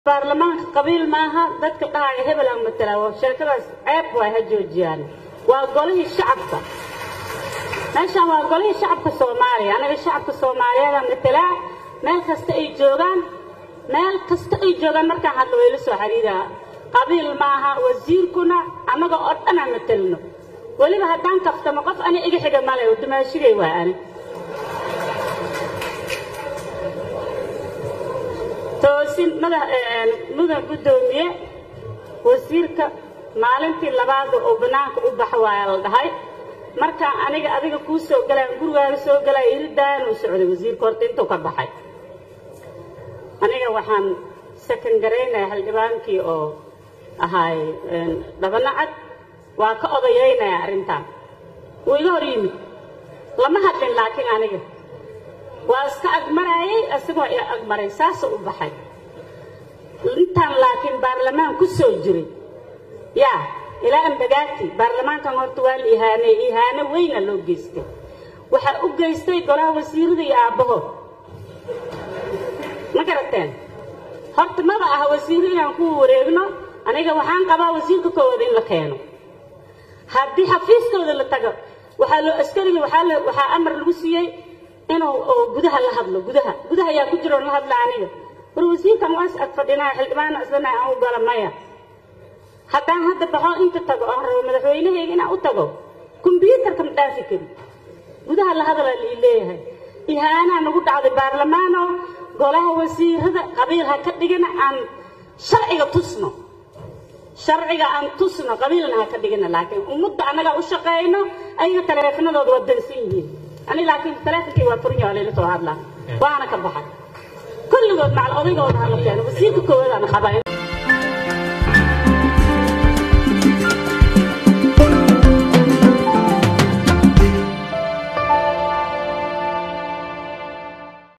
baarlamaanka qabiil maaha dadka dhahaya hebel aan matala waa sheekadaas ceeb waay ha joojiyaan waa golihii shacabka meeshaan waa golihii shacabka soomaaliya anaga shacabka soomaaliyeeda matalaa meel kasta ay joogaan meel kasta ay joogaan markaan hadla wayla soo xiriiraa qabiil maaha wasiirkuna annaga oo dhan aan matalno weliba haddaan kaftamo qof ani iga xiga male oo dumaashigay waa ani toosin mudan guddoomiye wasiirka maalintii labaada oo bannaanka u baxa waaya la dhahay markaa aniga adiga kuu soo galaan gurigaaga soo galaya iridaan uu socday wasiirka horta intuu ka baxay aniga waxaan sakan garaynaya xildhibaankii oo ahaay dhabanacad waa ka odayaynaya arrintan wuu iga hor yimid lama hadlin laakiin aniga waa iska agmaraayay isagoo i agmaray saasuu u baxay intaan laakiin baarlamaan ku soo jiray yaa ilaa ambagaati baarlamaankan horta waa la ihaaney ihaano weyna loo geystay waxaa u geystay golaha wasiirada iyo aabbahood ma garateen horta maba aha wasiiro inaan ku wareegno aniga waxaan qabaa wasiirka koowaad in la keeno haddii xafiiskooda la tago waxaa loo askariga waxaa waxaa amar lagu siiyey inuu gudaha la hadlo gudaha gudaha ayaa ku jiro la hadla aniga war wasiirkan waa is ag fadhinaa xildhibaana islana aan u gala maya haddaan hadda baxo inta tago oon rabo madaxweynahayga inaan u tago kombyuutarka ma dhaafi kari gudaha la hadala lii leeyahay ihaanaa nagu dhacday baarlamaano golaha wasiirada qabiil ha ka dhigana aan sharciga tusno sharciga aan tusno qabiilna ha ka dhigana laakiin ummadda annagaa u shaqeyno ayaga taleefanadooda waa dansan yihiin ani laakiin taleefonkii waa furin yahay layla soo hadlaa waana ka baxay kulligood macal odaygooda hala keeno wasiirka koowaadaan qabaa